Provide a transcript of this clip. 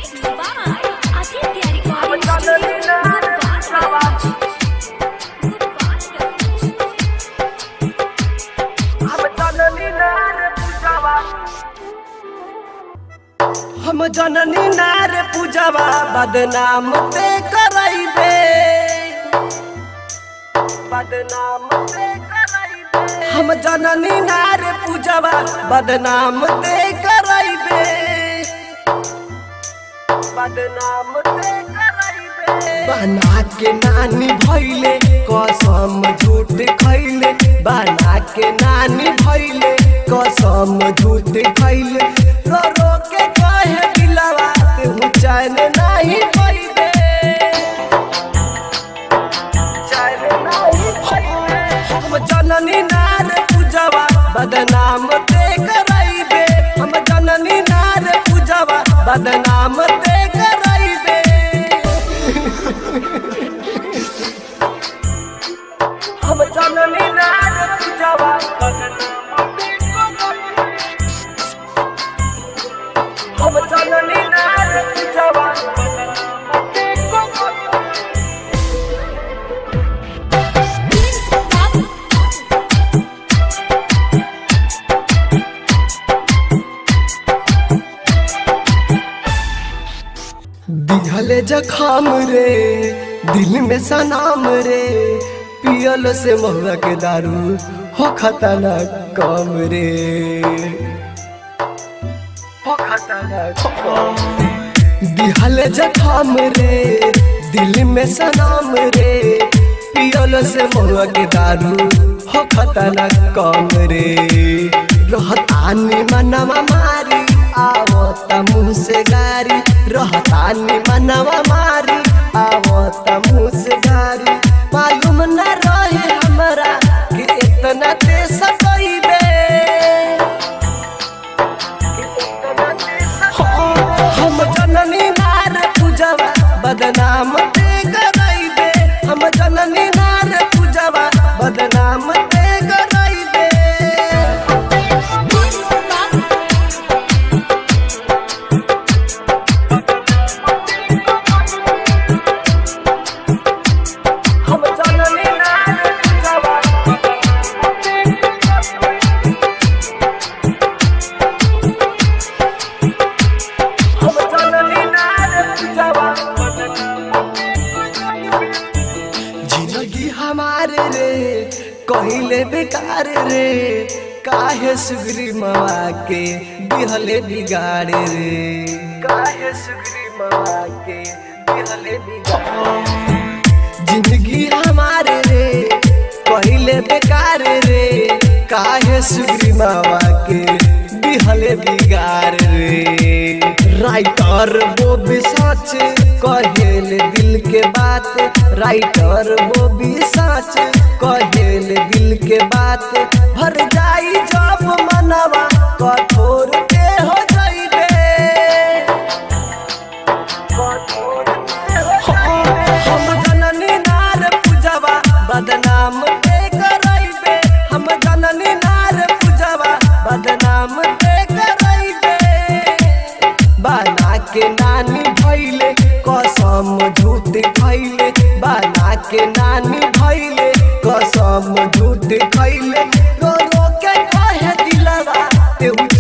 Mixed by Aditya Recording Studio. हम जननी नार पूजवा बदनाम ते करैबे बदनाम ते करैबे हम जननी नार पूजवा बदनाम ते करैबे बदनाम ते करैबे बना के नानी भइले कसम झूठ खैले बना के नानी भइले कसम झूठ खैले रो रो के कहे दिलवा तू चैन नहीं पइबे चैन नहीं पइबे हम जननी नार पूजवा बदनाम ते करैबे हम जननी नार पूजवा बदनाम ते करैबे हम जननी नार पूजवा हम जननी नार पूजवा दिहले जखाम रे दिल में सनाम रे पियल से महुआ के दारू हो खतना कम रे हो खतना कम दिहले जखाम रे दिल में सनाम रे पियल से महुआ के दारू हो खतना कम रे रहतानी मनवा मारी आवता मुँह से गारी रहतानी मनवा मारी आवता मुँह से गारी मालूम न रहे हमरा कि इतना ते सकैबे हम जननी नार पूजवा बदनाम ते करैबे हम जननी नार पूजवा बदनाम ते करैबे हम जननी नार पूजवा हम जननी नार पूजवा जिंदगी हमारे रे कहिले बेकार रे काहे सुगरी मावा के दिहले बिगाड़े रे काहे सुगरी मावा के दिहले बिगाड़े जिंदगी हमारे रे पहिले बेकार रे काहे सुगरी मावा के दिहले बिगाड़ रे राइटर वो भी सच कहेल दिल के बात राइटर वो भी सच कहेल दिल के बात भर जाई जब मनवा कठोर के हो जाइबे हम जननी नार पूजवा बदनाम ते करैबे हम जननी नार पूजवा बदनाम ते करैबे बना के नानी भइले कसम झूठ खैले बना के नानी भइले कसम झूठ खैले रो रो के कहे दिलवा तेहू